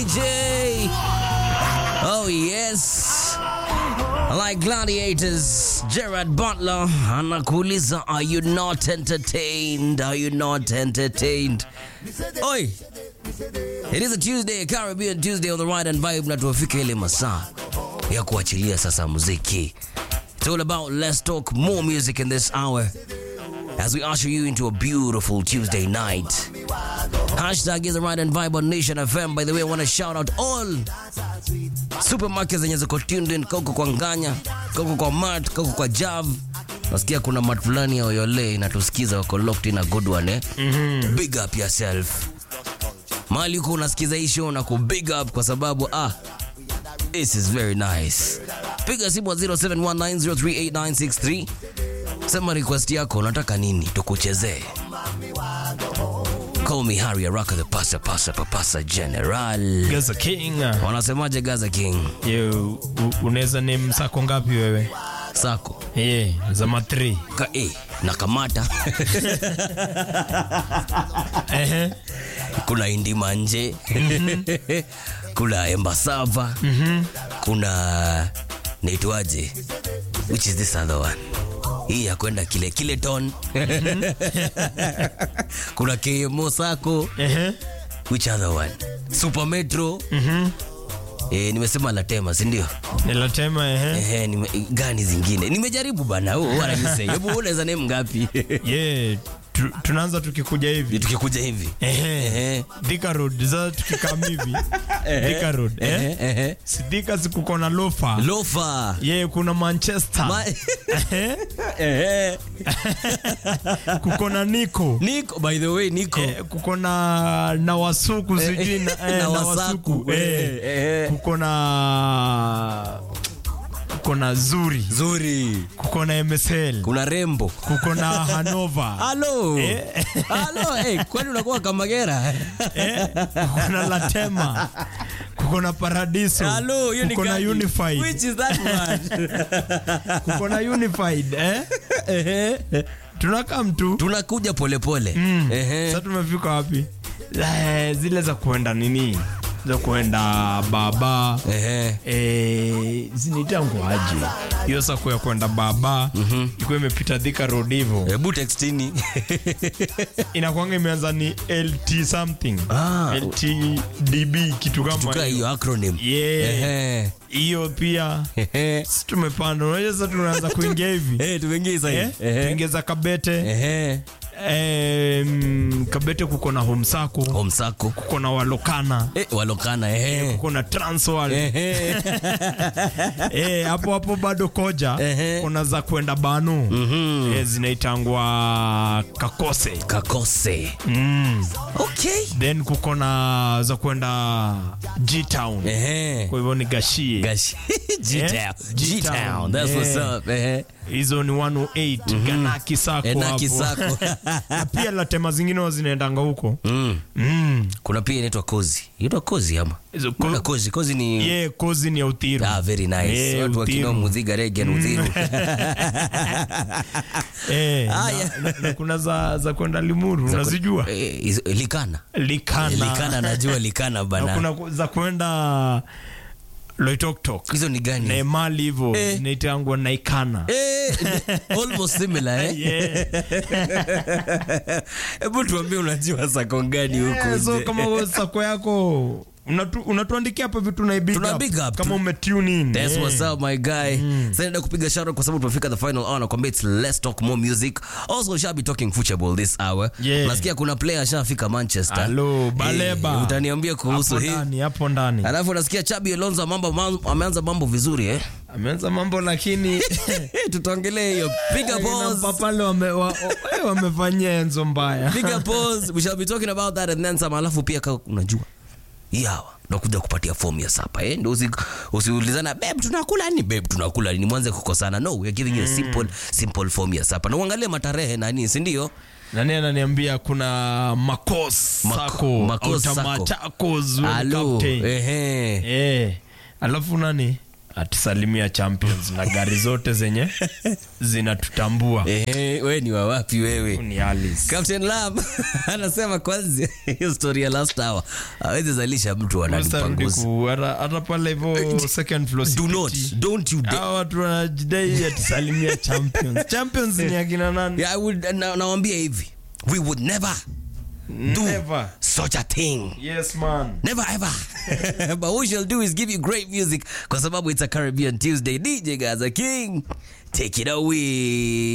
J. Oh, yes. Like gladiators, Gerard Butler anakuuliza, are you not entertained? Are you not entertained? Oi, it is a Tuesday, a Caribbean Tuesday on the right and vibe, na tuwafika ile masaa ya kuachilia sasa muziki. It's all about let's talk more music in this hour as we usher you into a beautiful Tuesday night. Hashtag is the right and vibe on Nation FM. By the way, I want to shout out all supermarkets zenye ziko tuned in, koko kwa Nganya, koko kwa Mart, koko kwa Jav. Nasikia kuna mat fulani ya Oyole inatusikiza wako locked in a good one eh? mm-hmm. Big up yourself. Mali uko unasikiza hii show na ku big up kwa sababu ah This is very nice. Piga simu wa 0719038963. Sema request yako unataka nini tukuchezee. Call me Harry Araka the pasa pasa papasa general. Gaza King. Wanasemaje Gaza King? Ye, u- unaweza name sako ngapi wewe? Sako. Ye, za matri. Ka eh, na kamata. Ehe. kuna Indima nje. kuna Embasava. Kuna naitwaje? Which is this other one? Hii ya kwenda kile kile ton. kuna KMO Sako. Ehe. Which other one? Super Metro. Eh, nimesema Latema, si ndio? Nilatema ehe. Ehe, nime, gani zingine? Nimejaribu bana. Oh, what are you saying? Hebu unaweza name ngapi? Ye, tu, tunaanza tukikuja hivi. Tukikuja hivi. Ehe. Ehe. Thika Road, za tukikam hivi. Thika Road, eh? Ehe, ehe. Si Thika si kuko na lofa. Lofa. Ye, kuna Manchester. Ma- Ehe. Ehe. Kuko na Nico. Nico, by the way, Nico. Eh, kuko na na wasuku sijui na, eh, Na na wasaku, wasuku eh, eh. eh. kuko na kuko na zuri Zuri. kuko na MSL Kuna Rembo. kuko na Hanova Halo. Eh. Halo, eh, kwani unakuwa Kamagera? eh, kuko na Latema kuko na Paradiso Halo, hiyo ni kuko na gani? Unified Which is that one? kuko na Unified eh? Ehe. tunakaa mtu Tunakuja polepole. Ehe. sasa tumefika wapi eh, zile za kuenda nini za kuenda baba Ehe. Eh, zinitangu aje hiyo sako ya kwenda baba mm-hmm. ikuwa imepita Thika Road hivyo Hebu textini. inakwanga imeanza ni lt something Ah. ltdb kitu kama Tukaa hiyo acronym. Yeah. Ehe. hiyo pia Ehe. si tumepanda unajua sasa tunaanza kuingia hivi Eh, tumeingia sasa eh? hivi. Ehe. tuingeza kabete Ehe. eh, mm, kabete kuko na homsako Homsako. kuko na walokana Eh, walokana ehe. kuko na transwal Ehe. Eh, hapo hapo bado koja Ehe. kuna za kwenda banu Mhm. eh, zinaitangwa kakose Kakose. mm. Okay. then kuko na za kwenda g-town Ehe. kwa hivyo ni gashie Gash. G-Town. G-Town. G-Town. That's what's Eh. up. Ehe. hizo ni 108 ganaki sako Eh, na hapo. kisako. na pia latema zingine huwa zinaendanga huko Mm. mm. Kuna pia inaitwa kozi. Inaitwa kozi ama? Hizo Kuna ko- kozi. Kozi ni ye kozi ni ya uthiru Ah, very nice. Eh, Watu wakinao Uthiru. mudhiga rege na udhiru. eh, na, Haya. na, na kuna za, za kwenda limuru unazijua Eh, hizo- Likana. likana Likana najua likana na bana. kuna za kwenda loitoktok Hizo ni gani? na mali hivyo Eh. zinaitangwa naikana Eh, almost similar eh. Yeah. Hebu tuambie unajua sako gani huko Eh, so nje? kama wewe sako yako unatu- unatuandikia hapa vitu na big Tuna up. big up. kama umetune in That's Eh. what's up my guy. Sasa naenda kupiga shout kwa sababu tumefika the final hour nakwambia it's let's talk more music. Also shall be talking football this hour. Yeah. Nasikia kuna player ashafika Manchester. Hello, Baleba. Eh, utaniambia kuhusu hapo hii. ndani hapo ndani Alafu nasikia Chabi Alonso mambo mambo- ameanza mambo vizuri eh. ameanza mambo lakini Tutaongelea hiyo. Piga pause. pale wame, wa, wa, eh, wamefanyia enzo mbaya Piga pause. We shall be talking about that and then some. Alafu pia kama unajua hii hawa nakuja kupatia fomu ya sapa eh? Ndio usi, usiulizana babe tunakula nini babe tunakula nini mwanze kukosana no we are giving you a simple simple form ya sapa na uangalie matarehe na nini si ndio nani ananiambia kuna makos Mako- sako Makos Sako. Machakos wewe ni Alo, captain. ehe eh alafu nani atusalimia champions na gari zote zenye zinatutambua Eh, we ni wawapi wewe ni Alice. Captain Lam anasema kwanza hiyo story ya last hour awezi zalisha mtu Ustarudi ananipanguza. ku- hata hata pale hivyo second floor Do not, CPT. don't you dare. Hawa watu wanajidai atisalimia champions champions ni akina nani Yeah, I would, na, nawambia hivi we would never do Never. such a thing yes man never ever but what we shall do is give you great music kwa sababu it's a caribbean tuesday dj gaza king take it away